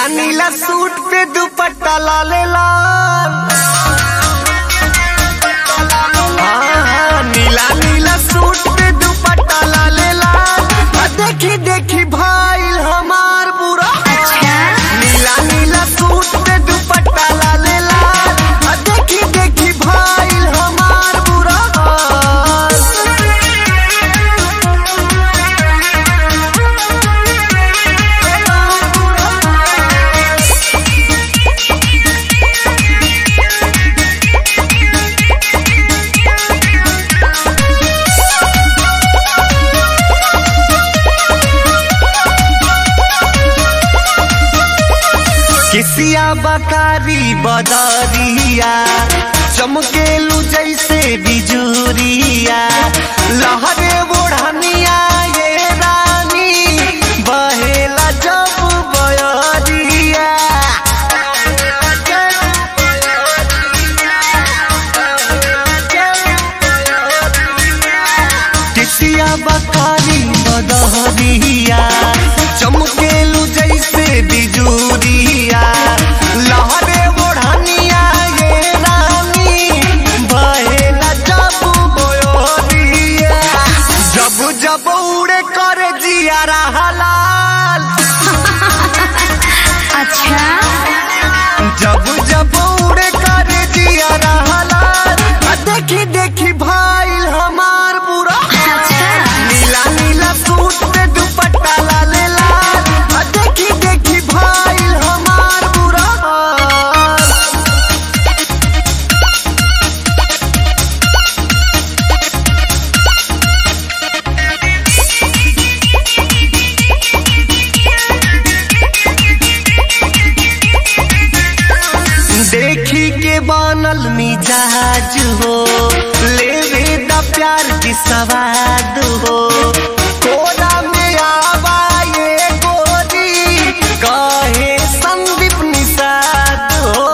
नीला नीला सूट पे दुपट्टा लाले लाल हाँ, हाँ, नीला नीला सूट पे दुपट्टा लाले लाल आ, देखी देखी भाई हमार बुरा अच्छा नीला नीला सूट पे दुपट्टा लाले लाल आ, देखी देखी भाई हमार बुरा हाल। किसिया बकारी बदरिया चमकेलू जैसे बिजुरिया लहरे बोढ़निया ये रानी बहेला जब बयरिया किसिया बकारी बदरिया चमकेलू जैसे बिजुरिया लहरे बोढ़निया ये रानी बहेला जब बोयरिया जब जब उड़े कर जिया हलाल अच्छा जब जब उड़े कर जिया हलाल आ देखी देखी भाई हमार बुरा अच्छा नीला नीला सूट पे दुपट्टा लाले लाल आ देखी देखी भाई हमार बुरा हाल। देखी के बनल मिजाज हो लेवे द प्यार की सवाद हो कोरा में आवा ये गोरी कहे संदीप निषाद हो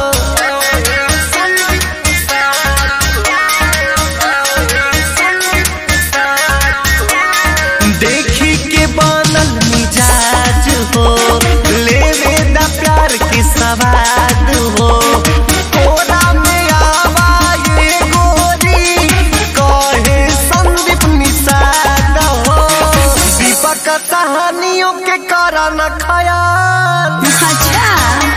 देखी के बनल मिजाज हो लेवे द प्यार की सवाद हो कोरा में आवा ये गोरी कहे संदीप निषाद हो दीपक कहानियों के कारण खयाल अच्छा